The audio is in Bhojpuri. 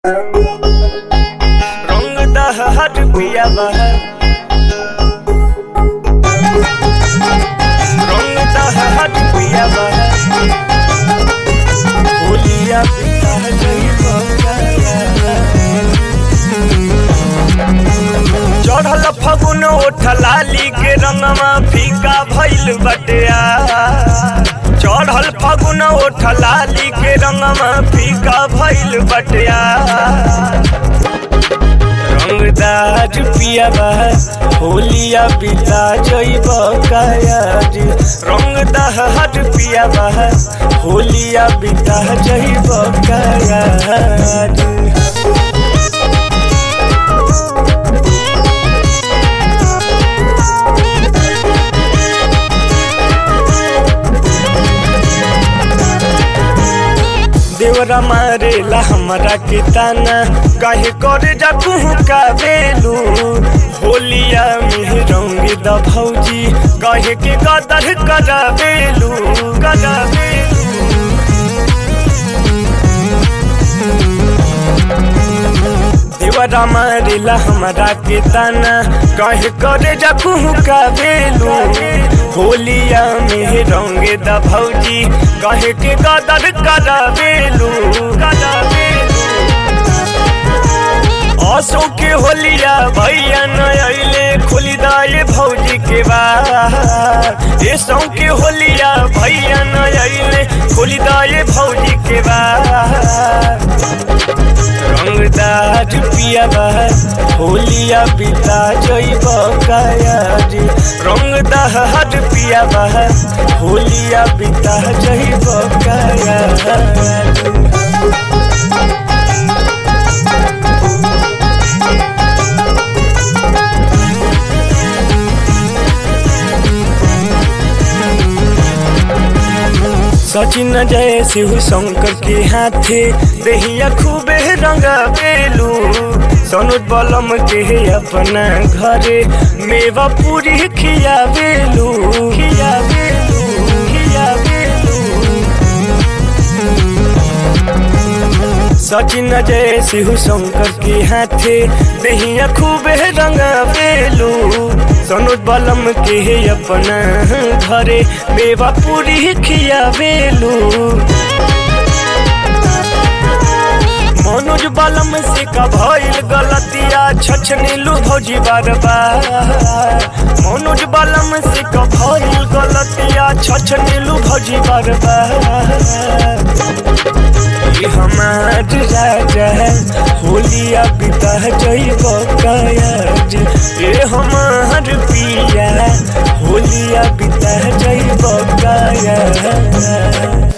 रंग दहर पिया बहर रंग दहर पिया बहर होलिया पिता चढ़ल फगुन ओठ लाली के रंगमा फीका भइल बटिया चढ़ल फगुन ओठ लाली के रंगमा फीका भइल बटिया रंगदार पिया बा होलिया बिता जइब कायाज रंगदार पिया बा होलिया बिता जइब कायाज देवरा मारेला हमरा के ताना काहे करे जा कुहू का बेलू होलिया में रंग द भौजी काहे के कदर करा बेलू करा बेलू देवरा मारेला हमरा के ताना काहे करे जा कुहू का बेलू होलिया में रंग द भौजी काहे के कदर करा बेलू करा बेलू असो के होलिया भैया न अइले खोली दाए भौजी के बार ए सौ के होलिया भैया न अइले खोली दाए भौजी के बार रंगदार पिया बहर होलिया बिता जइब कायाज रंगदार पिया बहर होलिया बिता जइब कायाज सचिन जय शिव शंकर के हाथे देहिया खूबे रंगा बेलू सनुज बलम के अपना घरे मेवा पूरी खिया बेलू खिया बेलू खिया बेलू सचिन जय शिव शंकर के हाथे देहिया खूबे रंगा बेलू सनुज बलम के अपना घरे मेवा पूरी खिया बेलू मनोज बलम से का भइल गलतिया छछनीलू भौजी बार बार मनोज बलम से का भइल गलतिया छछनीलू भौजी बार बार ये हमार राजा है होलिया बिता जइब कायाज ये हमार पिया होलिया बिता जइब कायाज